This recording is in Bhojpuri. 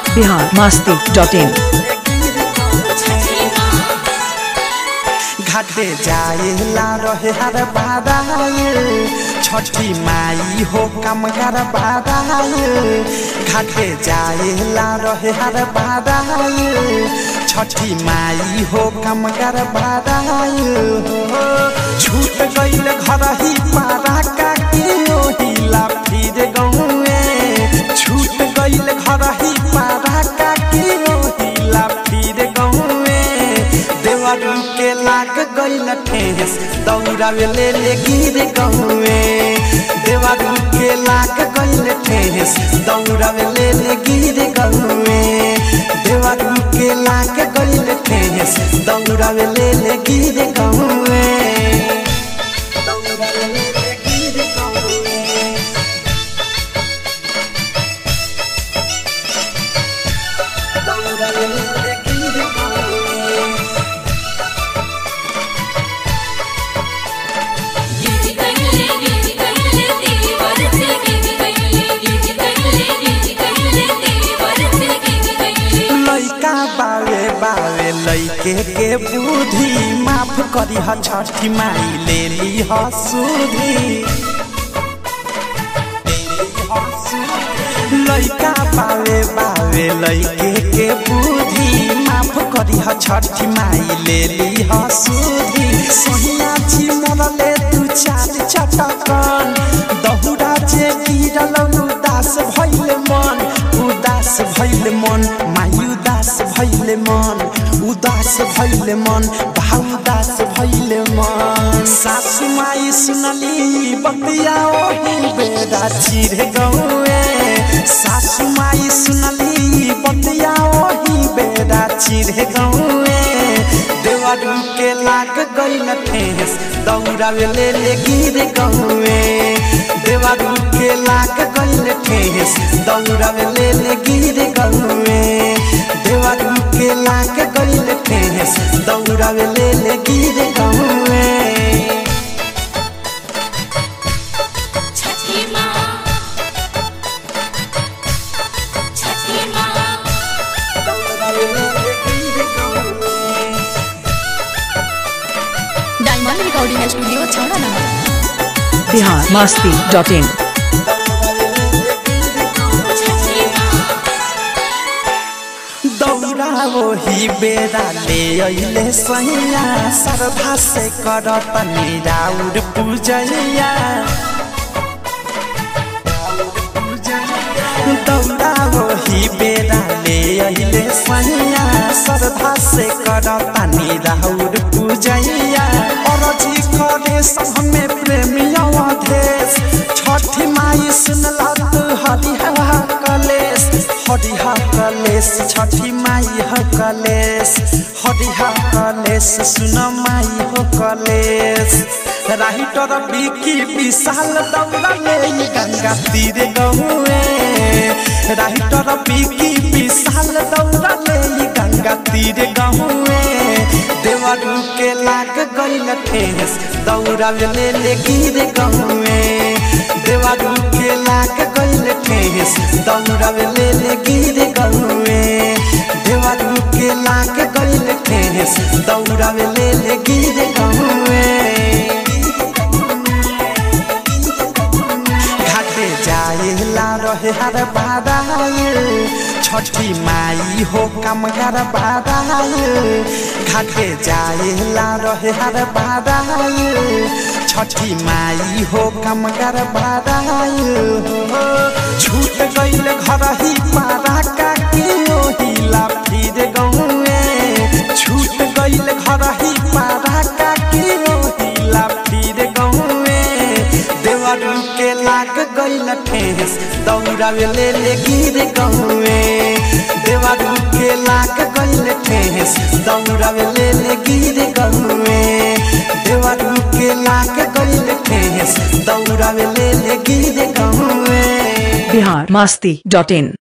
बिहार मस्ती डॉट इन घाटे जाएला रहे हर बादाए छठी माई हो कमगर बादाए घाटे जाएला रहे हर बादाए छठी माई हो कमगर बादाए हो छूट गईल घर ही पारा का की ओहिला फिर गौए छूट गईल घर ही पारा का की ओहिला फिर गौए देवरू के लाग गईल ठेस दौड़ावे ले ले गिर गहुए देवरू के लाग गईल ठेस दौड़ावे ले ले गिर गहुए देवरू के लाग गईल ठेस दौड़ावे ले ले गिर गहुए दौड़ावे ले ले गिर गहुए दौड़ावे ले ले गिर गहुए गिज कहिले गिज कहिले तेरी बरसे गिज कहिले गिज कहिले गिज कहिले तेरी बरसे गिज कहिले लैका बावे बावे लैके के बुद्धि माफ करी ह छठी माई ले ली ह सुधी लैका बावे बावे लैके के बुद्धि माफ करी ह छठी माई ले ली ह सुधी सोहिया छी मरले तू चार चटकन दहुरा जे गिरल उदास भइल मन उदास भइल मन माई उदास भइल मन उदास भइल मन बा उदास भइल मन सासु माई सुनली बतिया ओही बेरा चिर गौए सासु माई सुनली बतिया ओही बेरा चिर गौए देवरू के लाग गईल ठेस दौड़ावे ले ले गिर गहुए देवरू के लाग गईल ठेस दौड़ावे ले ले गिर गहुए देवरू के लाग गईल ठेस दौड़ावे ले ले गिर गहुए छठी माँ छठी माँ दौड़ावे ले ले गिर गहुए डायमंड रिकॉर्डिंग स्टूडियो छौड़ा number Bihar Masti dot in छठी माँ दौड़ा वही बेरा ले अइले सैया श्रद्धा से करत निराउर पूजैया दौड़ा वही बेरा ले अइले सैया श्रद्धा से करत निराउर पूजैया अरजी करे सब में प्रेमिया देश छठी माई सुनला तू हरिहा कलेश हरिहा कलेश छठी माई ह कलेश हरिहा कलेश सुन माई हो कलेश राहिटर बिकी विशाल दौड़ा ले गंगा तीर गहुए राहिटर बिकी विशाल दौड़ा ले गंगा तीर गहुए देवरू के लाग गईल ठेस दौड़ा ले ले गिर गहुए देवरू के लाग गईल ठेस दौड़ा ले ले गिर गहुए देवरू के लाग गईल ठेस दौड़ा ले ले गिर गहुए घाटे जाएला रहे हर बादाए छठी माई हो कमगर बादाए घाटे जाएला रहे हर बादाए छठी माई हो कमगर बादाए हो छूट गईल घर ही पारा का की ओहिला फिर गौए छूट गईल घर ही पारा का की ओहिला फिर गौए देवरू के लाग गईल ठेस दौड़ावे ले ले गिर गहुए देवरू के लाग गईल ठेस दौड़ावे ले ले गिर गहुए देवरू के लाग गईल ठेस दौड़ावे ले ले गिर गहुए बिहार मस्ती डॉट इन